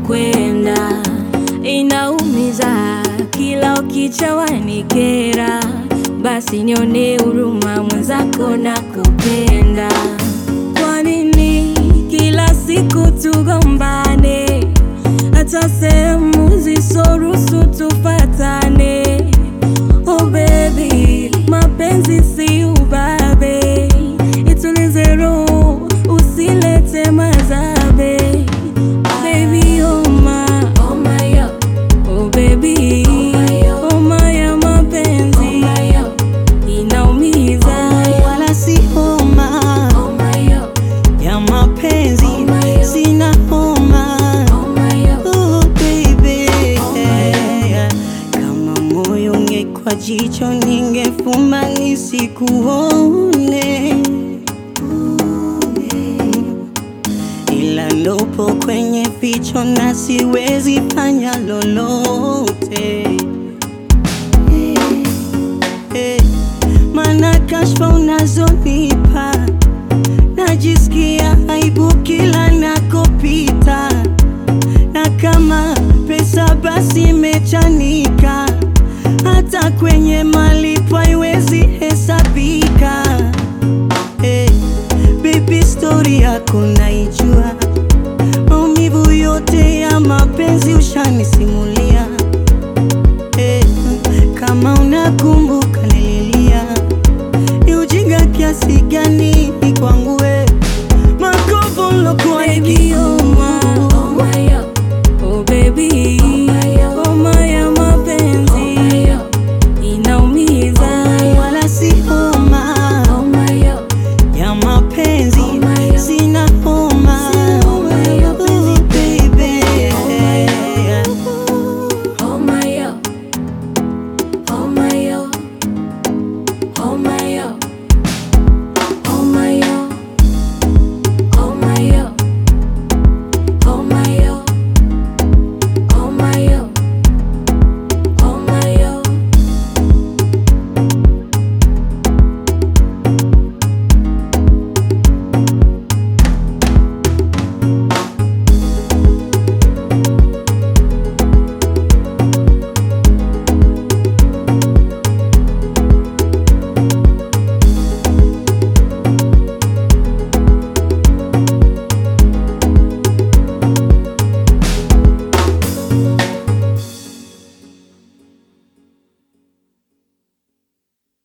unakwenda, inaumiza kila ukicha wanikera, basi nione huruma mwenzako na kupenda. Kwa nini kila siku tugombane, hata sehemu zisoruhusu tufatane? Oh baby, mapenzi si ubabe, itulize roho, usilete mazabe. Baby, oh my, oh my, oh baby, oh my, ya mapenzi inaumiza, wala si homa ya mapenzi, sina homa oh baby. Kama moyo ungekuwa jicho, ningefumba nisikuone, ila ndopo kwenye ficho na siwezi fanya lolote Eh, Mana kashfa unazonipa najisikia aibu kila nakopita, na kama pesa basi imechanika, hata kwenye malipo haiwezi hesabika. Eh, baby story yako naijua, maumivu yote ya mapenzi ushanisimulia. Eh, kama unakumbuka nililia, ni ujinga kiasi gani kwangu we makovu lokuwa baby, oh my, oh baby, oh my, ya mapenzi inaumiza. wala si homa ya mapenzi, sina homa Oh, baby. Oh my, oh my, oh my,